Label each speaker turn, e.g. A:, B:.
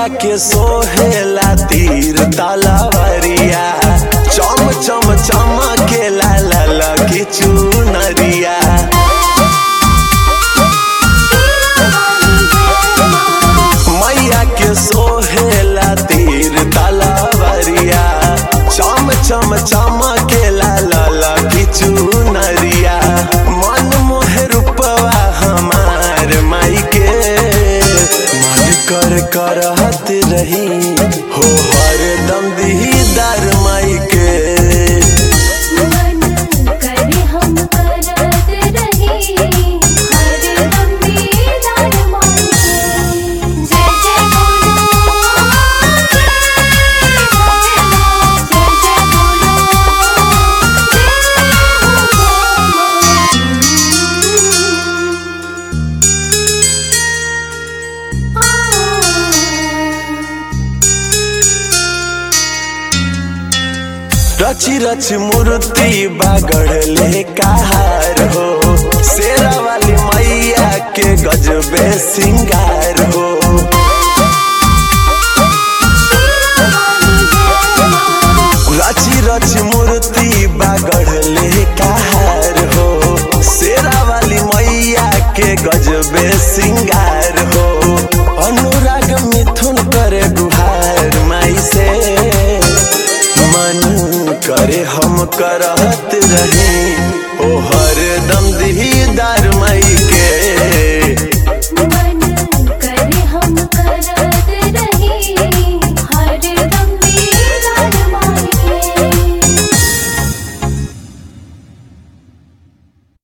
A: मैया के सोहेला तीर तलवरिया चम चम चमकेला लाल की चुनरिया मैया के सोहेला तीर तलवरिया चम चम चमकेला लाल की चुनरिया मन मोहे रूपवा हमार माई के मन कर करहत रही हो हरदम दीदार माई के
B: मन करे हम करत रही हर दम दीदार माई के जय जय बोलो जय जय बोलो
A: रची रच मूर्ति बागड़ले कहार हो शेरा वाली मैया के गजबे सिंगार हो रची रच मूर्ति बागड़ले कहार हो शेरा वाली मैया के गजबे सिंगार हो अनुराग मिथुन करे गुहार माई से मन करे हम करहत रही ओ